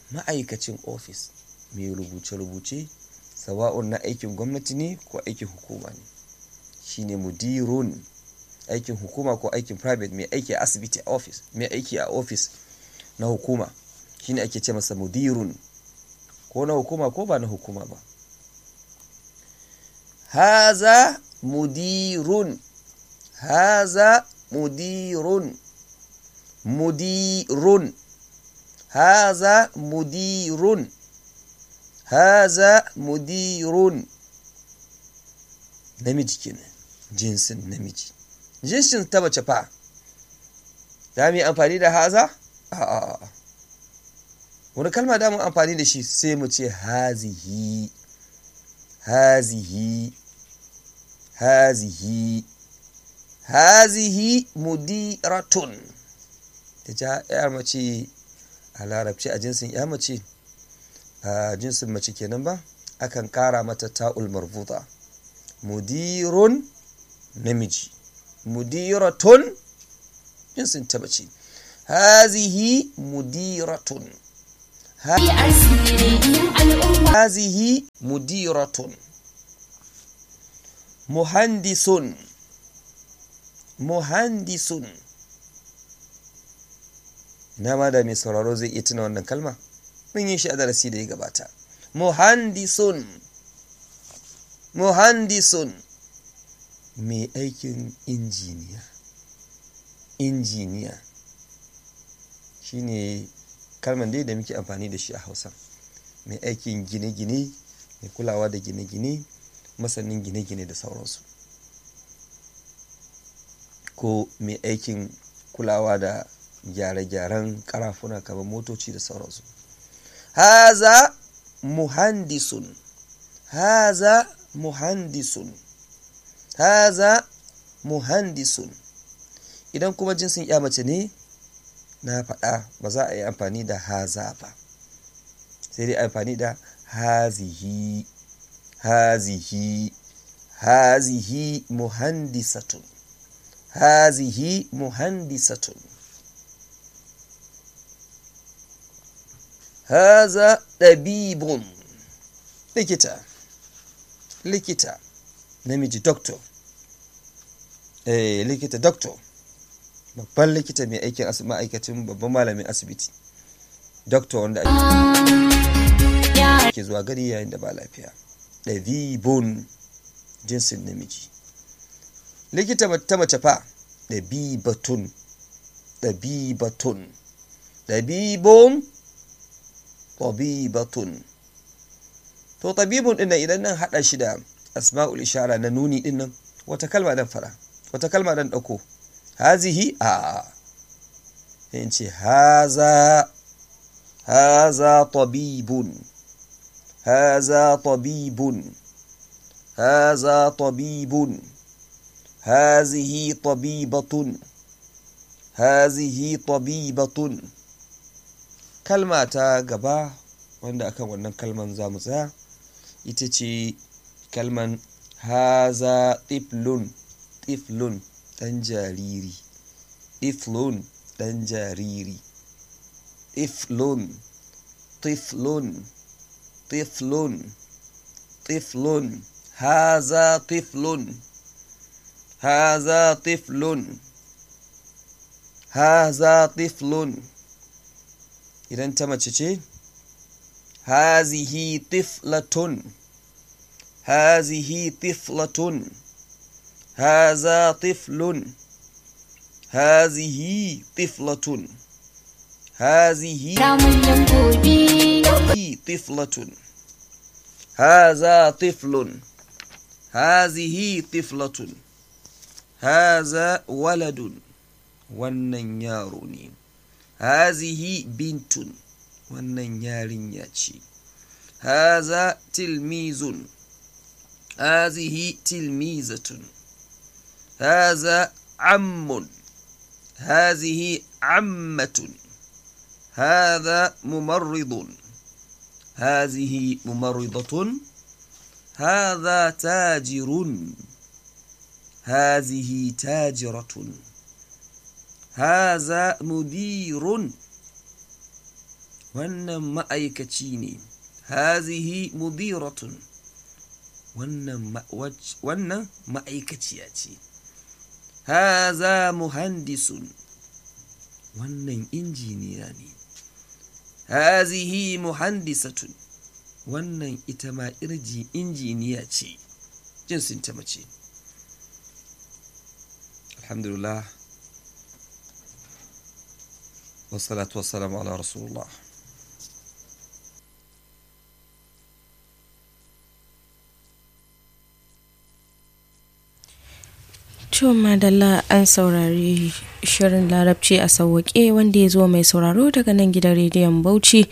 ma'aikacin ofis mai rubuce-rubuce sawa'un na aikin gwamnati ne ko aikin hukuma ne shine mudirun aikin hukuma ko aikin private mai aiki a asibiti a ofis mai aiki a ofis na hukuma shine ake ce masa mudirun ko na hukuma ko ba na hukuma ba haza mudirun haza mudirun mudirun haza mudirun haza mudirun namiji kenan jinsin namiji jinsin ta mace fa za mu yi amfani da haza a'a wani kalma da mu amfani da shi sai mu ce hazihi hazihi hazihi hazihi mudiratun ta ja yar mace a larabci a jinsin ya mace a jinsin mace kenan ba akan kara mata ta'ul marbuta mudirun namiji mudiratun jinsin ta mace hazihi mudiratun hazihi mudiratun muhandisun muhandisun na ma da mai sauraro zai iya tuna wannan kalma mun yi shi a darasi da ya gabata muhandisun muhandisun mai aikin injiniya injiniya shine kalman dai da muke amfani da shi a hausa mai aikin gine-gine mai kulawa da gine-gine masanin gine-gine da sauransu ko mai aikin kulawa da gyare-gyaren karafuna kamar motoci da sauransu haza muhandisun haza muhandisun haza muhandisun idan kuma jinsin ya mace ne na faɗa ba za a yi amfani da haza ba sai dai amfani da hazihi hazihi hazihi muhandisatun hazihi muhandisatun haza ɗabibun likita likita namiji doctor eh likita doctor babban likita mai aikin ma'aikacin babban malamin asibiti doctor wanda ake zuwa gari yayin da ba lafiya ɗabibun jinsin namiji likita ta mace fa ɗabibatun ɗabibatun ɗabibun ɗabibatun to ɗabibun ɗin idan nan haɗa shi da asma'ul ishara na nuni ɗin nan wata kalma dan fara wata kalma dan ɗauko hazihi a yin ce haza haza tabibun haza tabibun haza tabibun hazihi tabibatun hazihi tabibatun kalma ta gaba wanda akan wannan kalman za mu tsaya ita ce kalman haza tiflun tiflun ɗan jariri tiflun ɗan jariri tiflun tiflun tiflun tiflun haza tiflun haza tiflun haza tiflun idan ta mace ce hazihi tiflatun hazihi tiflatun haza tiflun hazihi tiflatun hazihi tiflatun haza tiflun hazihi tiflatun haza waladun wannan yaro ne hazihi bintun wannan yarinya ce haza tilmizun hazihi tilmizatun haza ammun hazihi ammatun هذا ممرض هذه ممرضة هذا تاجر هذه تاجرة هذا مدير wannan ma'aikaci ne hazihi mudiratun wannan ma'aikaciya ce haza muhandisun wannan injiniya ne hazihi muhandisatun wannan ita ma irji injiniya ce jinsin ta mace alhamdulillah wasalatu wasalamu ala rasulullah Ciwon madalla an saurari shirin larabci a sauwaƙe wanda ya zo mai sauraro daga nan gidan rediyon Bauchi.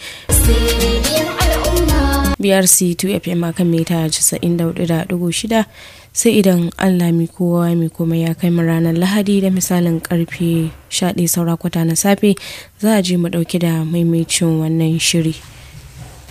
BRC 2FM akan mita 94.6 sai idan Allah mi kowa mi kuma ya kai mu ranar Lahadi da misalin karfe 11 saura kwata na safe za a je mu dauke da maimacin wannan shiri.